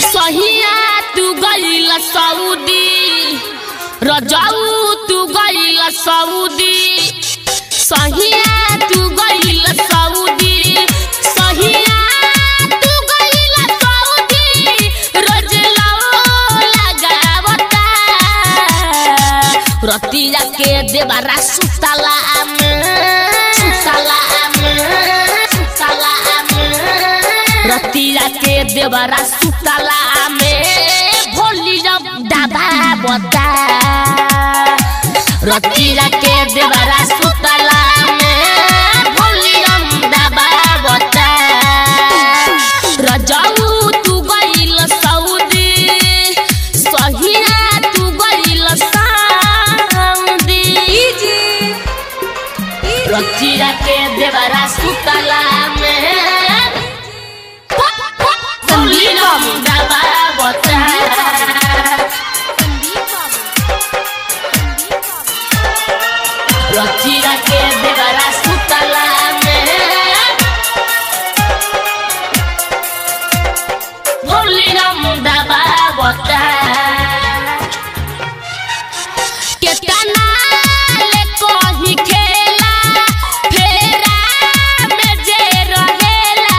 सहिया तू गईल सऊदी रजाऊ तू गईल सऊदी सहिया तू गईल सऊदी सहिया तू गईल सऊदी रजलाओ लगावता रतिया के देबारा सुतला में सुतला में सुतला में रतिया के देवरा सुतला में भोली जब डाबा बता रतिया के देवरा सुतला में भोली जब डाबा बता रजाऊ तू गईल सऊदी सहिया तू गईल सऊदी रतिया के देवरा सुतला में रचिया के देवरा सुतला में भोली मुंडा बाबता केतना ले कही खेला फेरा में जे रहेला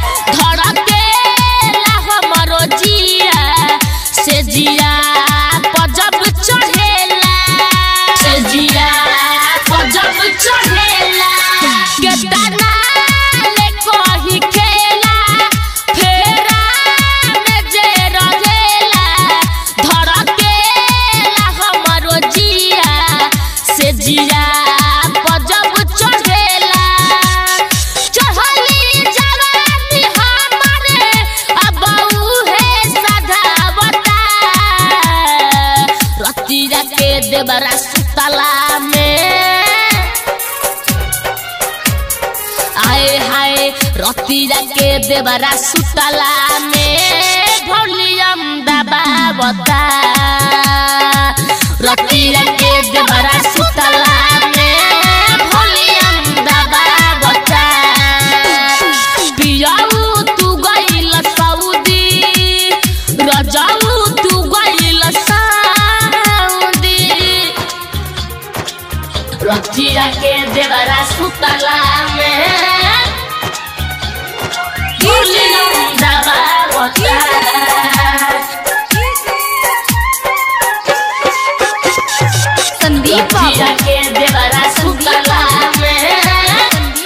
धड़केला हमरो जिया से जिया पजब चढ़ेला से जिया पजब चढ़ेला केतना ले कही खेला फेरा में जे रहेला धड़केला हमरो जिया से जिया पजब चढ़ेला चढ़ली जवानी हमारे अब उहे सधावता रतिया के देवरा सुतला में आए हाय रतिया के देवरा सुतला में वॉल्यूम दबावता रतिया के देवरा सुतला में वॉल्यूम दबावता पियाऊ तू गईल सऊदी रजाऊ तू गईल सऊदी रतिया के देवरा सुतला में वॉल्यूम दबावता संदीप रतिया बाबू के देवरा सुतला में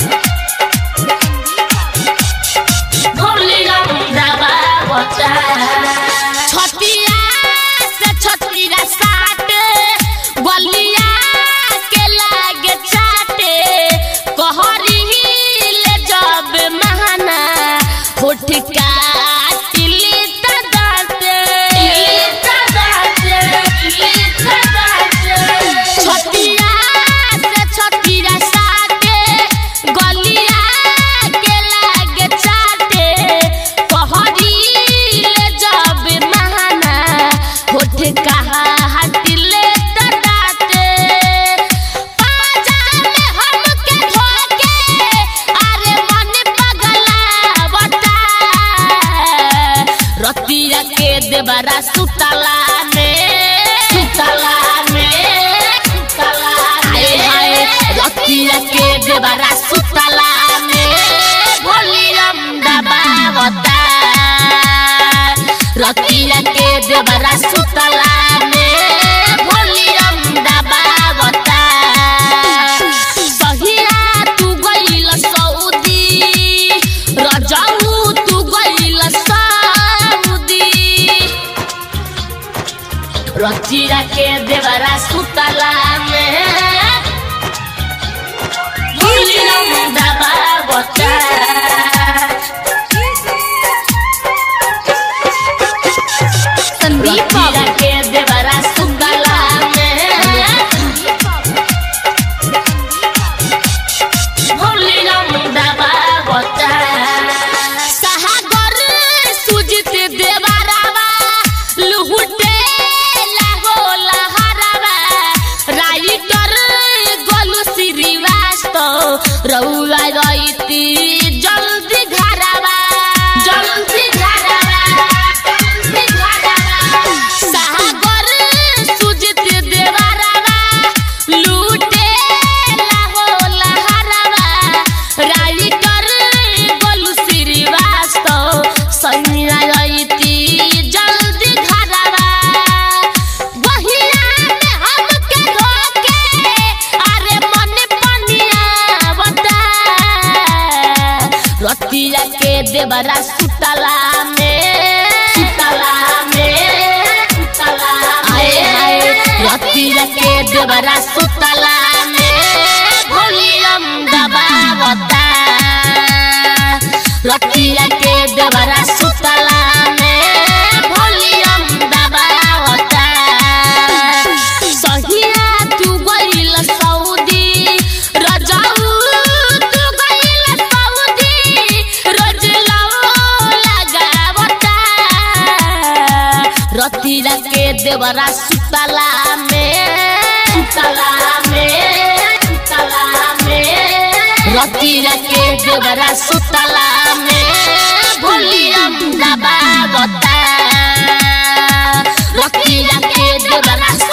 छतिया से छतिया साटे बलिया के लागे चाटे कहरी ले जब महाना होठ काटिली त दाते छतिया से छतिया साटे गलिया के लागे चाटे कहरी ले जब महाना होठ कहा हटिले त दाते पाजा में हमके धोके अरे मन पगला बता रतिया के देवरा सुतला में सुतला में सुतला हाय हाय रतिया के देवरा सुतला में वॉल्यूम दबावता रतिया के देवरा सुतला में वॉल्यूम दबावता सहिया तू गईल सऊदी रजाऊ तू गईल सऊदी रचिया के देवरा सुतला में वॉल्यूम दबावता संदीप बाबू रतिया के देवरा सुतला में वॉल्यूम दबावता सागर सुजित देवरावा लुहुटे लागो लहरावा राइटर गोलू श्रीवास्तव रउआ रईती देवरा सुतला में वॉल्यूम दबावता रतिया के देवरा सुतला में वॉल्यूम दबावता सहिया तू गइल सऊदी रजाऊ तू गइल सऊदी रोज लाओ लगावता रतिया के देवरा सुतला में सुतला में सुतला में रतिया के देवरा सुतला में वॉल्यूम दबावता रतिया के देवरा